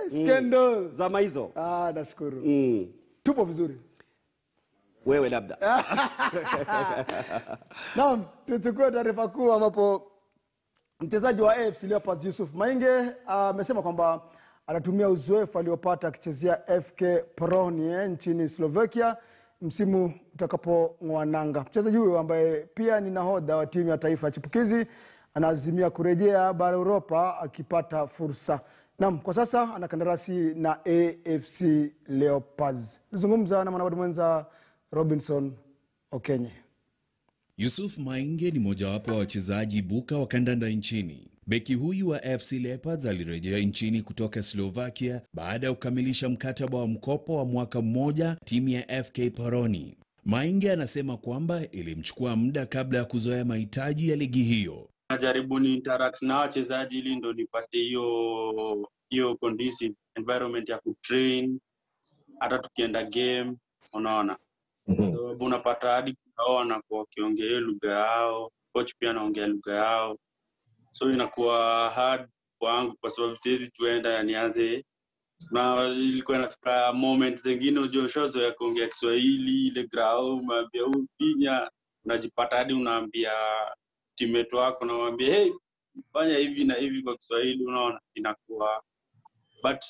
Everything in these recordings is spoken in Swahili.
scandal. zama hizo Ah, nashukuru. mm. Tupo vizuri. wewe labda Naam, tuchukue taarifa kuu ambapo mchezaji wa AFC Leopards Yusuf Mainge amesema kwamba anatumia uzoefu aliopata akichezea FK Polonia nchini Slovakia msimu utakapong'oa nanga. Mchezaji huyo ambaye pia ni nahodha wa timu ya taifa ya chipukizi anaazimia kurejea bara Europa akipata fursa. Naam, kwa sasa ana kandarasi na AFC Leopards. Nizungumza na mwanahabari mwenza Robinson Okenye. Yusuf Mainge ni mojawapo wa wachezaji buka wa kandanda nchini. Beki huyu wa FC Leopards alirejea nchini kutoka Slovakia baada ya kukamilisha mkataba wa mkopo wa mwaka mmoja timu ya FK Poroni. Mainge anasema kwamba ilimchukua muda kabla ya kuzoea mahitaji ya ligi hiyo. najaribu ni interact na wachezaji ili ndo nipate hiyo hiyo conducive environment ya kutrain hata tukienda game unaona sababu unapata hadi hao wanakuwa wakiongea hiyo lugha yao coach pia anaongea lugha yao so inakuwa hard kwangu kwa sababu siwezi tuenda na nianze na ilikuwa inafika moment zingine ujue ushazoea kuongea kiswahili ile grau umeambia huu pinya unajipata hadi unaambia timeto wako nawambia hey, fanya hivi na hivi kwa kiswahili unaona inakuwa but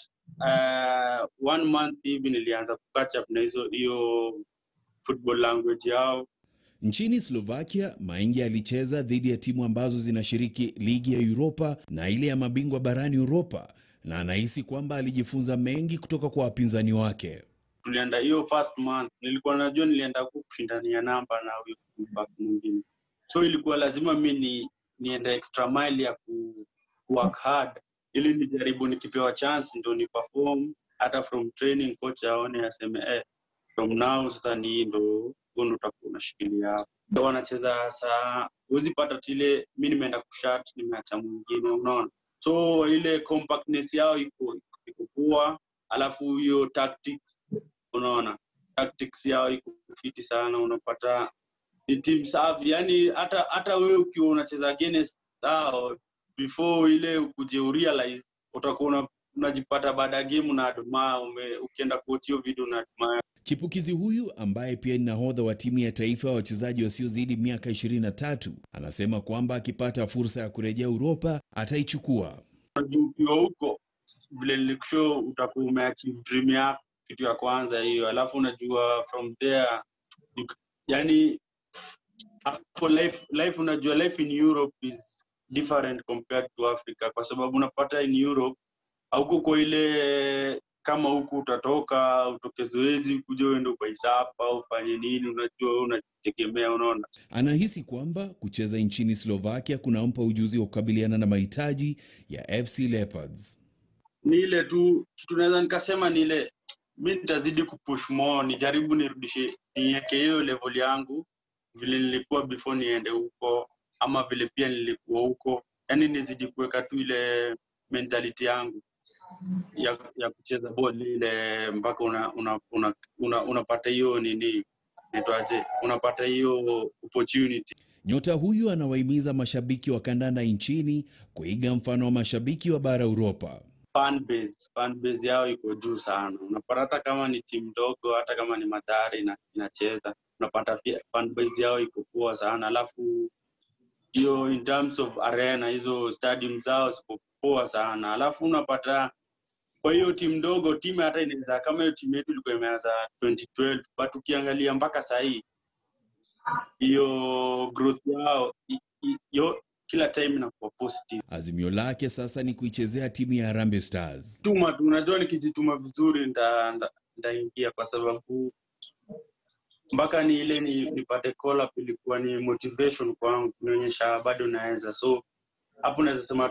uh, one month hivi nilianza kukatch up na hizo hiyo football language yao Nchini Slovakia, Mainge alicheza dhidi ya timu ambazo zinashiriki ligi ya Europa na ile ya mabingwa barani Europa, na anahisi kwamba alijifunza mengi kutoka kwa wapinzani wake. tulienda hiyo first month nilikuwa najua nilienda huku kushindania namba na huyo back mwingine so ilikuwa lazima mi ni niende extra mile ya ku work hard ili nijaribu nikipewa chance ndo ni perform hata from training coach aone aseme eh, from now sasa ni hii ndo huo ndo utakuwa unashikilia hapo Ndo wanacheza saa huwezi pata tile mi nimeenda kushat nimeacha mwingine unaona so ile compactness yao iko iko poa alafu hiyo tactics unaona tactics yao iko fiti sana unapata ni team safi yani hata hata wewe ukiwa unacheza against hao before ile ukuje urealize utakuwa una- unajipata baada ya game na admire ume ukienda kuwatch hiyo video na admire Chipukizi huyu ambaye pia ni nahodha wa timu ya taifa ya wachezaji wasiozidi miaka 23 anasema kwamba akipata fursa ya kurejea Uropa ataichukua. juu ukiwa huko vile nilikushow utakuwa umeachieve dream yako kitu ya kwanza hiyo alafu unajua from there you, yani hapo life, life unajua life in europe is different compared to africa kwa sababu unapata in europe hauko kwa ile kama huku utatoka utoke zoezi kuja uende ubaisapa ufanye nini unajua wewe unajitegemea unaona Anahisi kwamba kucheza nchini Slovakia kunampa ujuzi wa kukabiliana na mahitaji ya FC Leopards. ni ile tu kitu naweza nikasema ni ile mi nitazidi kupush more nijaribu nirudishe niweke hiyo level yangu vile nilikuwa before niende huko ama vile pia nilikuwa huko yaani nizidi kuweka tu ile mentality yangu ya, ya kucheza ball ile mpaka una, una, una, una, unapata hiyo nini naitwaje unapata hiyo opportunity Nyota huyu anawahimiza mashabiki wa kandanda nchini kuiga mfano wa mashabiki wa bara Uropa. fan base fan base yao iko juu sana unapata hata kama ni timu ndogo hata kama ni madhari ina, inacheza unapata pia fan base yao iko poa sana alafu hiyo in terms of arena hizo stadium zao ziko poa sana alafu unapata kwa hiyo timu ndogo timu hata inaweza kama hiyo timu yetu ilikuwa imeanza 2012 but ukiangalia mpaka sahii hiyo growth yao i- i- yo kila time inakuwa positive Azimio lake sasa ni kuichezea timu ya Harambee Stars. tuma tu unajua nikijituma vizuri nda- nda- ndaingia kwa sababu mpaka ni ile ni, nipate call up ilikuwa ni motivation kwangu kunionyesha bado naweza so hapo naweza sema